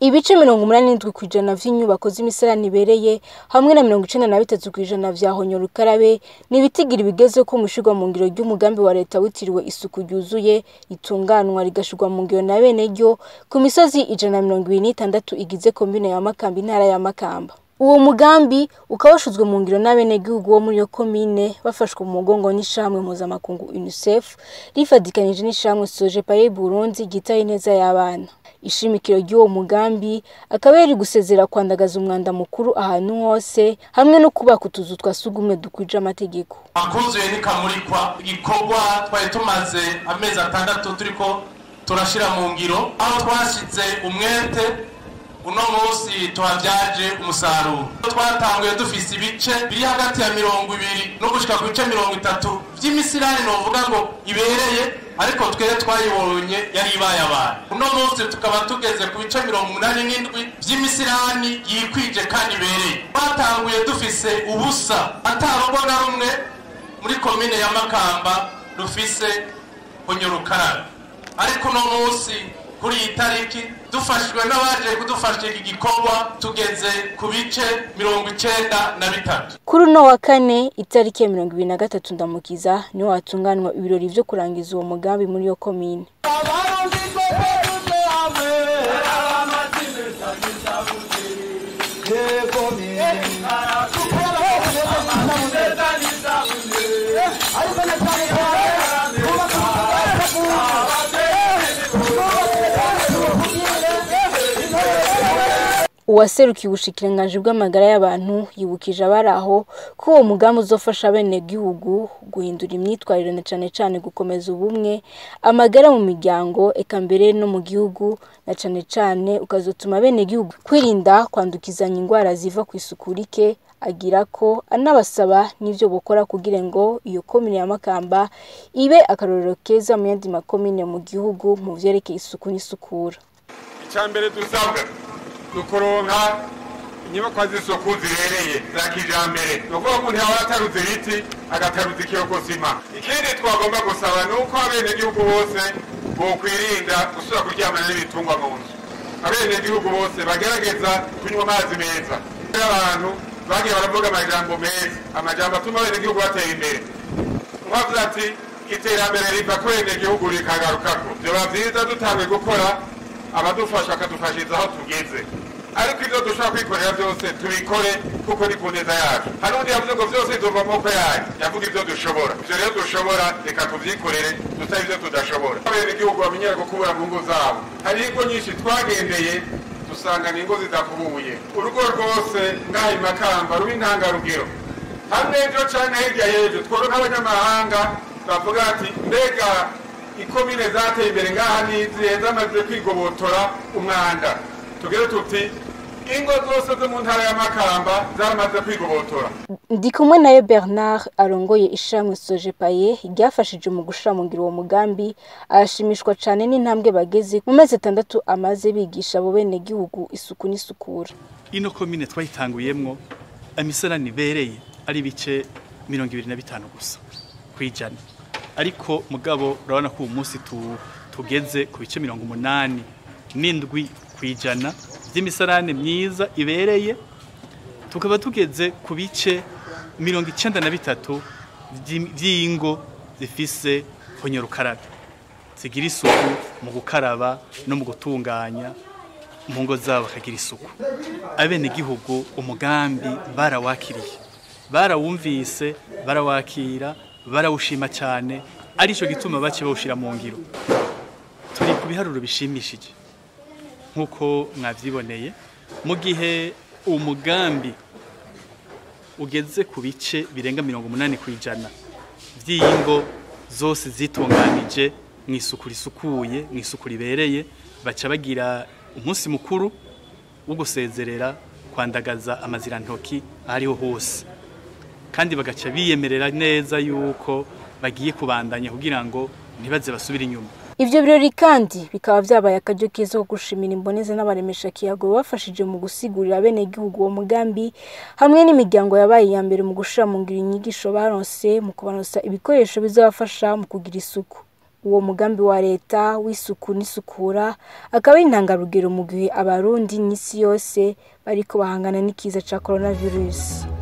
ibice mirongo umunani n'indwi ku ijana vy'inyubako z'imisarani ibereye hamwe na mirongo icenda na bitatu ku ijana vya honyora ukarabe ni ibitigiri bigeze ko mushirwa mu ngiro ry'umugambi wa leta witiriwe isuku ryuzuye ritunganwa rigashirwa mu ngiro na bene ryo ku misozi ijana na mirongo ibiri n'itandatu igize komine ya makamba intara ya makamba uwo mugambi ukaba washizwe mu ngiro n'abenegihugu bo muri iyo komine bafashwe mu mugongo n'ishamwe mpuzamakungu unicef rifadikanije n'ishamwe sojepaye burundi ryitaye ineza y'abana ishimikiro ry'uwo mugambi akaba yari gusezera kwandagaza umwanda mukuru ahantu hose hamwe no kubaka utuzu twa sugumwe dukwije amategeko akuzuye nikamurikwa igikorwa twari tumaze amezi atandatu turiko turashira mu ngiro aho twashize umwete uno munsi tuhavyaje umusaruro twatanguye dufise ibice biri hagati ya mirongo ibiri no gushika ku bice mirongo itatu vy'imisirani novuga ngo ibereye ariko twere twayibonye yari ibaye abantu uno munsi tukaba tugeze ku bice mirongo umunani n'indwi vy'imisirani yikwije kandi ibereye twatanguye dufise ubusa atarugo na rumwe muri komine ya makamba rufise honyorukarabe ariko uno munsi kuri iyi tariki dufashwe n'abaje kudufasha iki gikorwa tugeze ku bice mirongo icenda na bitatu kuri uno wa kane itariki ya mirongo ibiri na gatatu ndamukiza niho hatunganwa ibirori vyo kurangiza uwo mugambi muri iyo komine uwaserukiye ubushikiranganji bw'amagara y'abantu yibukije abari aho ko uwo mugambi uzofasha abenegihugu guhindura imyitwarire na cane cane gukomeza ubumwe amagara mu miryango eka mbere no mu gihugu na cane cane ukazotuma abenegihugu kwirinda kwandukizanya indwara ziva ku isuku rike agira ko anabasaba n'ivyo bokora kugira ngo iyo komine ya Makamba ibe akarorero keza mu yandi makomine mu gihugu mu vyerekeye isuku n'isukura icambere dusabwa dukoronka inyubakwa z'isuku zibereye za kijambere ni ukuvuga umuntu yaba yataruze ibiti agataruza ikiyokosima ikindi twagomba gusaba ni uko abenegihugu bose bokwirinda gusubira kuryamana n'ibitungwa mu nzu abenegihugu bose bagerageza kunywa amazi meza abantu bagiye baravuga amajambo meza amajambo atuma abenegihugu batera imbere nkavuze ati iterambere riva ku benegihugu rikagarukako vyoba vyiza dutanguye gukora abadufasha bakadufashiriza aho tugeze ariko ibyo dushobora kwikorera byose tubikore kuko ni ku neza yacu hari undi yavuze ngo byose biva mu maboko yacu yavuga ibyo dushobora ibyo rero dushobora reka tubyikorere dutabe ibyo tudashobora abenegihugu bamenyera gukubura mu ngo zabo hari ingo nyinshi twagendeye dusanga ni ingo zidakubuye urugo rwose ngaha i makamba ruba intangarugero hamwe ejo canke hirya y'ejo tworo nk'abanyamahanga bavuga ati mbega ikomine zateye imbere ngaha nizihe zamaze kwigobotora umwanda tugere tuti ingo zose zo mu ntara ya makamba zaramaze kwigobotora ndi kumwe nayo bernard arongoye ishamwe sojepaye ryafashije mu gushira mu ngiro uwo mugambi arashimishwa cane n'intambwe bageze mu mezi atandatu amaze bigisha abo benegihugu isuku n'isukura ino komine twayitanguyemwo amisarani ibereye ari ibice mirongo ibiri na bitanu gusa kwijana ariko mugabo urabona ko uyu munsi tugeze ku bice mirongo umunani n'indwi kwijana by'imisarane myiza ibereye tukaba tugeze ku bice mirongo icenda na bitatu vy'ingo zifise honyorukarabe zigira isuku mu gukaraba no mu gutunganya mu ngo zabo bakagira isuku abenegihugu umugambi barawakiriye barawumvise barawakira barawushima cyane arico gituma bace bawushira mu ngiro turi ku biharuro bishimishije nk'uko mwavyiboneye mu gihe umugambi ugeze ku bice birenga mirongo umunani ku ijana vy'ingo zose zitunganije mu isuku risukuye mu isuku ribereye baca bagira umunsi mukuru wo gusezerera kwandagaza amazirantoki ahariho hose kandi bagaca biyemerera neza yuko bagiye kubandanya kugira ngo ntibaze basubire inyuma ivyo birori kandi bikaba vyabaye akaryo keza ko gushimira imboneza n'abaremesha kiyago bafashije mu gusigurira abenegihugu uwo mugambi hamwe n'imiryango yabaye iya mbere mu gushira mu ngiro inyigisho baronse mu kubaronsa ibikoresho bizabafasha mu kugira isuku uwo mugambi wa leta w'isuku n'isukura akaba ari intangarugero mu gihe abarundi n'isi yose bariko bahangana n'ikiza ca coronavirus